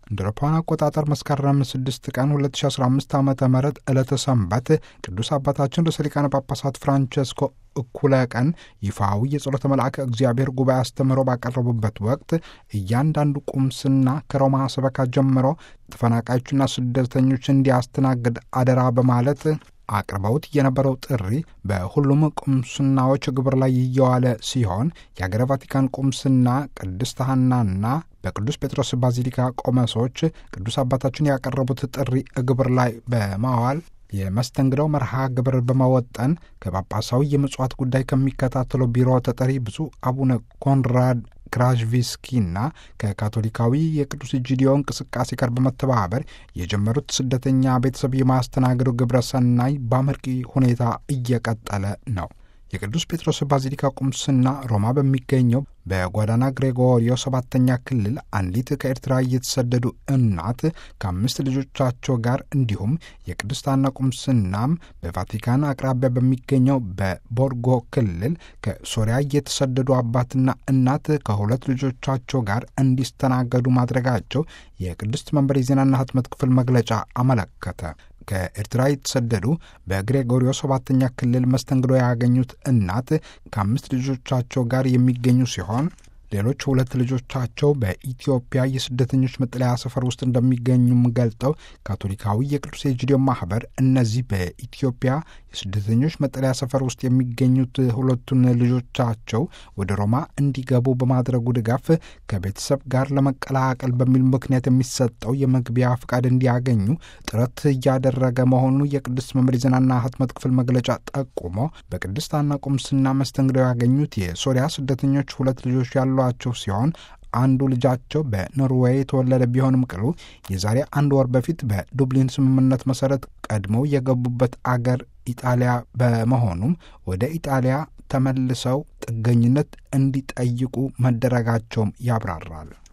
እንደ አውሮፓውያን አቆጣጠር መስከረም 6 ቀን 2015 ዓ ም ዕለተ ሰንበት ቅዱስ አባታችን ርዕሰ ሊቃነ ጳጳሳት ፍራንቸስኮ እኩለ ቀን ይፋዊ የጸሎተ መልአከ እግዚአብሔር ጉባኤ አስተምህሮ ባቀረቡበት ወቅት እያንዳንዱ ቁምስና ከሮማ ሰበካ ጀምሮ ተፈናቃዮችና ስደተኞች እንዲያስተናግድ አደራ በማለት አቅርበውት የነበረው ጥሪ በሁሉም ቁምስናዎች ግብር ላይ እየዋለ ሲሆን የአገረ ቫቲካን ቁምስና ቅድስት ሐናና በቅዱስ ጴጥሮስ ባዚሊካ ቆመሶች ቅዱስ አባታችን ያቀረቡት ጥሪ ግብር ላይ በማዋል የመስተንግደው መርሃ ግብር በመወጠን ከጳጳሳዊ የምጽዋት ጉዳይ ከሚከታተለው ቢሮ ተጠሪ ብፁዕ አቡነ ኮንራድ ክራዥቪስኪና ከካቶሊካዊ የቅዱስ ኢጂዲዮ እንቅስቃሴ ጋር በመተባበር የጀመሩት ስደተኛ ቤተሰብ የማስተናገዱ ግብረ ሰናይ በአመርቂ ሁኔታ እየቀጠለ ነው። የቅዱስ ጴጥሮስ ባዚሊካ ቁምስና ሮማ በሚገኘው በጓዳና ግሬጎሪዮ ሰባተኛ ክልል አንዲት ከኤርትራ እየተሰደዱ እናት ከአምስት ልጆቻቸው ጋር እንዲሁም የቅድስት ሐና ቁምስናም በቫቲካን አቅራቢያ በሚገኘው በቦርጎ ክልል ከሶሪያ እየተሰደዱ አባትና እናት ከሁለት ልጆቻቸው ጋር እንዲስተናገዱ ማድረጋቸው የቅድስት መንበር የዜናና ሕትመት ክፍል መግለጫ አመለከተ። ከኤርትራ የተሰደዱ በግሬጎሪዮ ሰባተኛ ክልል መስተንግዶ ያገኙት እናት ከአምስት ልጆቻቸው ጋር የሚገኙ ሲሆን ሌሎች ሁለት ልጆቻቸው በኢትዮጵያ የስደተኞች መጠለያ ሰፈር ውስጥ እንደሚገኙም ገልጠው ካቶሊካዊ የቅዱስ ኤጂዲዮ ማህበር እነዚህ በኢትዮጵያ የስደተኞች መጠለያ ሰፈር ውስጥ የሚገኙት ሁለቱን ልጆቻቸው ወደ ሮማ እንዲገቡ በማድረጉ ድጋፍ ከቤተሰብ ጋር ለመቀላቀል በሚል ምክንያት የሚሰጠው የመግቢያ ፍቃድ እንዲያገኙ ጥረት እያደረገ መሆኑ የቅድስት መምር ዜናና ህትመት ክፍል መግለጫ ጠቁሞ በቅድስት ሐና ቁምስና መስተንግደው ያገኙት የሶሪያ ስደተኞች ሁለት ልጆች ያሏቸው ሲሆን አንዱ ልጃቸው በኖርዌይ የተወለደ ቢሆንም ቅሉ የዛሬ አንድ ወር በፊት በዱብሊን ስምምነት መሰረት ቀድመው የገቡበት አገር ኢጣሊያ በመሆኑም ወደ ኢጣሊያ ተመልሰው ጥገኝነት እንዲጠይቁ መደረጋቸውም ያብራራል።